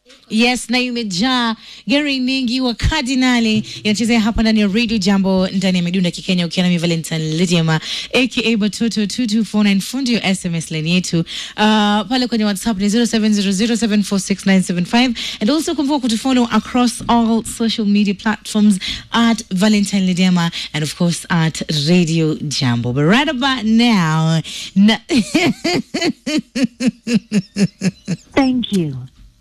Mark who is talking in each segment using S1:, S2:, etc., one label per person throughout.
S1: Yes, na imejaa gari nyingi wa kardinali inachezea hapa ndani ya Radio Jambo ndani ya midunda kikenya ukiwa na Valentine Lydiama aka Batoto 2249 fundi ya SMS line yetu. Uh, pale kwenye WhatsApp ni 0700746975 and also kumbuka kutufollow across all social media platforms at Valentine Lydiama and of course at Radio Jambo. But right about now, na
S2: Thank you.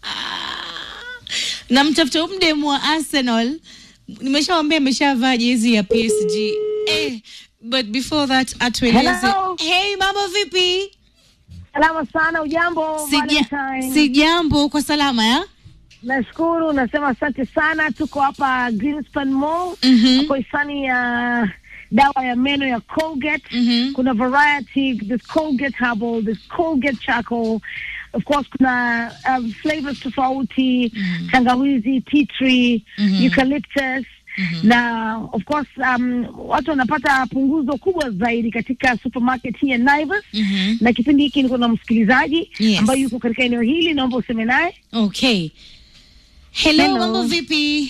S1: na mtafuta huyu mdemu wa Arsenal, nimeshawambia ameshavaa jezi ya PSG eh, but before that atueleze.
S2: Hello.
S1: Hey, mambo vipi?
S2: Salama sana, ujambo
S1: Sija,
S2: Valentine?
S1: si jambo, kwa salama ya
S2: Nashukuru, nasema asante sana. Tuko hapa Greenspan Mall
S1: Mhm.
S2: hapo hisani ya dawa ya meno ya Colgate.
S1: Mhm.
S2: Kuna variety, there's Colgate Herbal, there's Colgate Charcoal. Of course kuna um, flavors tofauti, tangawizi, tea tree, eucalyptus na of course um, watu wanapata punguzo kubwa zaidi katika supermarket hii ya Naivas
S1: Mhm.
S2: na kipindi hiki niko na msikilizaji
S1: Yes.
S2: ambaye yuko katika eneo hili, naomba useme naye.
S1: Okay. Hello,
S2: Hello.
S1: mambo vipi?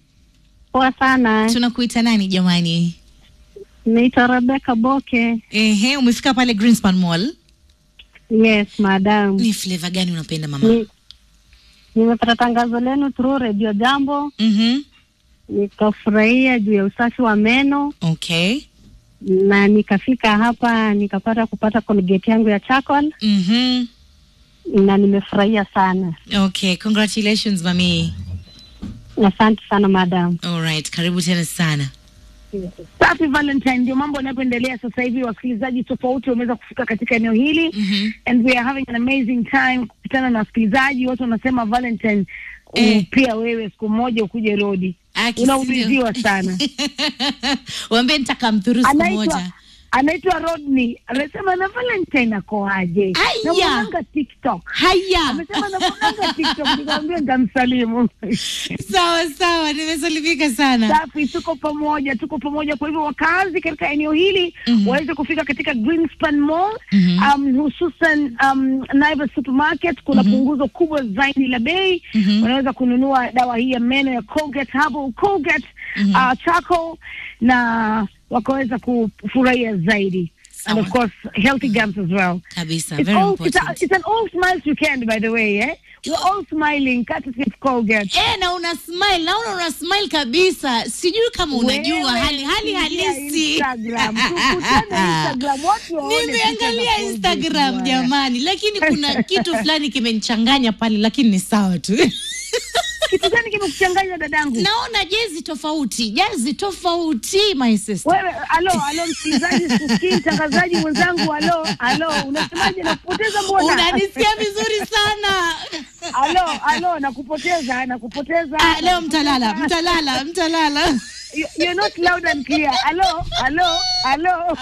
S3: Poa sana.
S1: Tunakuita nani jamani?
S3: Naitwa Rebecca Boke.
S1: Ehe, umefika pale Greenspan Mall.
S3: Yes, madam.
S1: Ni flavor gani unapenda mama?
S3: Ni, nimepata tangazo lenu through Radio Jambo,
S1: Mhm.
S3: nikafurahia juu ya usafi wa meno
S1: Okay.
S3: na nikafika hapa nikapata kupata Colgate yangu ya charcoal
S1: Mhm.
S3: na nimefurahia sana.
S1: Okay, congratulations mami.
S3: Asante sana madam.
S1: All right, karibu tena sana.
S2: Safi Valentine, ndio mambo yanayoendelea sasa hivi. Wasikilizaji tofauti wameweza kufika katika eneo hili
S1: Mhm.
S2: and we are having an amazing time kukutana na wasikilizaji. Watu wanasema Valentine,
S1: Eh.
S2: uh, pia wewe siku moja ukuje Rodi,
S1: Aki,
S2: unauliziwa sana.
S1: Waambie nitakamthuru siku
S2: anaitwa
S1: moja.
S2: anaitwa Rodney, amesema na Valentine akoaje?
S1: Aya.
S2: Namwonanga TikTok,
S1: Haya.
S2: amesema namwonanga TikTok, nikamwambia nitamsalimu.
S1: Sawa sawa, nimesalimika sana.
S2: Safi, tuko pamoja, tuko pamoja. Kwa hivyo wakazi katika eneo hili
S1: Mhm.
S2: waweze kufika katika Greenspan Mall
S1: Mhm.
S2: um, hususan um, Naivas Supermarket. Kuna punguzo kubwa zaidi la bei.
S1: Mhm.
S2: Wanaweza kununua dawa hii ya meno ya Colgate Herbal Colgate uh, charcoal na wakaweza kufurahia zaidi and of
S1: Sawa.
S2: course healthy gums as well.
S1: Kabisa,
S2: It's,
S1: very
S2: all, it's, a,
S1: important.
S2: it's an all smiles weekend by the way eh? We're all smiling courtesy of Colgate.
S1: Eh, na una smile, naona una smile kabisa. Sijui kama unajua
S2: Wewe
S1: hali hali
S2: ingia
S1: halisi.
S2: Instagram. Tukutane Instagram. Watu waone picha
S1: Nimeangalia
S2: za
S1: Instagram
S2: Colgate,
S1: jamani, lakini kuna kitu fulani kimenichanganya pale, lakini ni sawa tu.
S2: Kitu gani kimekuchanganya dadangu?
S1: Naona jezi tofauti, jezi tofauti my sister.
S2: Wewe alo alo, msikilizaji, sikii mtangazaji mwenzangu, alo alo, unasemaje? Nakupoteza mbona?
S1: Unanisikia vizuri sana.
S2: Alo alo, nakupoteza, nakupoteza.
S1: Ah, leo mtalala, mtalala, mtalala.
S2: You- You're not loud and clear. Alo alo alo.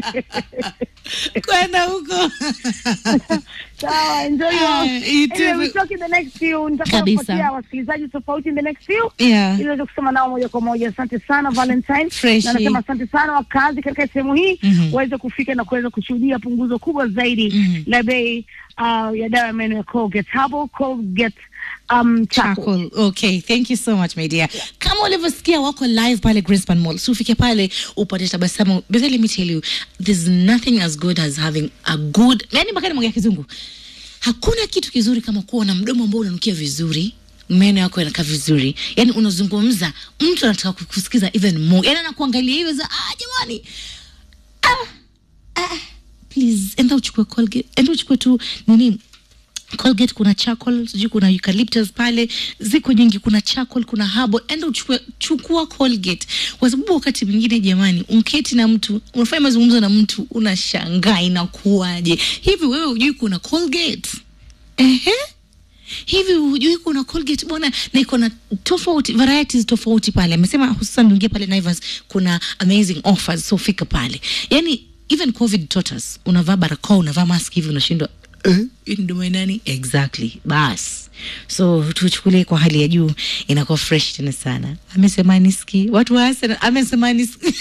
S1: Kwenda huko.
S2: Sawa, enjoy your.
S1: Ah, you too.
S2: Anyway, we'll talk in the next few.
S1: Kabisa.
S2: Nitakapopatia wasikilizaji tofauti in the next few.
S1: Yeah.
S2: ili uweze kusema nao moja kwa moja. Asante sana Valentine,
S1: Freshi.
S2: na nasema asante sana wakazi katika sehemu hii
S1: Mhm.
S2: waweze kufika na kuweza kushuhudia punguzo kubwa zaidi
S1: Mhm.
S2: la bei uh, ya dawa ya meno ya Colgate Herbal Colgate um, charcoal.
S1: Charcoal. Okay, thank you so much my dear. Kama ulivyosikia wako live pale Greenspan Mall. So ufike pale upate tabasamu. But let me tell you, there's nothing as good as having a good, yani mpaka nimwongea kizungu. Hakuna kitu kizuri kama kuwa na mdomo ambao unanukia vizuri meno yako yanakaa vizuri yani unazungumza mtu anataka kukusikiza even more yani anakuangalia hivyo za ah jamani ah, ah, please enda uchukue colgate enda uchukue tu nini Colgate kuna charcoal, sijui kuna eucalyptus pale, ziko nyingi, kuna charcoal, kuna herbal. Enda uchukue, chukua Colgate, kwa sababu wakati mwingine jamani, unketi na mtu unafanya mazungumzo na mtu unashangaa inakuwaje hivi. Wewe hujui kuna Colgate? Ehe, hivi hujui kuna Colgate bwana, na iko na tofauti varieties tofauti pale. Amesema hususan uingie pale Naivas, kuna amazing offers, so fika pale. Yani even covid taught us, unavaa barakoa, unavaa mask hivi, unashindwa eh, hii ni domo ya nani exactly bas so tuchukulie kwa hali ya juu inakuwa fresh tena sana amesema niski watu wa Arsenal amesema niski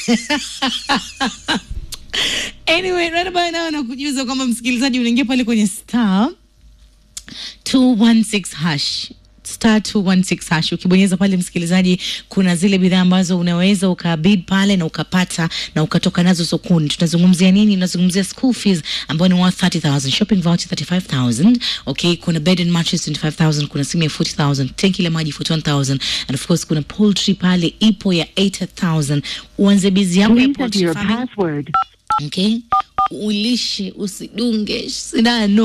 S1: anyway right about now nakujuza kwamba msikilizaji unaingia pale kwenye star 216 hash star 216 hash ukibonyeza pale msikilizaji kuna zile bidhaa ambazo unaweza ukabid pale na ukapata na ukatoka nazo sokoni tunazungumzia nini tunazungumzia school fees ambayo ni worth 30000 shopping voucher 35000 okay kuna bed and mattress 25000 kuna simu ya 40000 tenki la maji 41000 and of course kuna poultry pale ipo ya 80000 uanze bizi yako ya
S4: Please enter
S1: poultry
S4: your
S1: farming
S4: password.
S1: okay ulishe usidunge sindano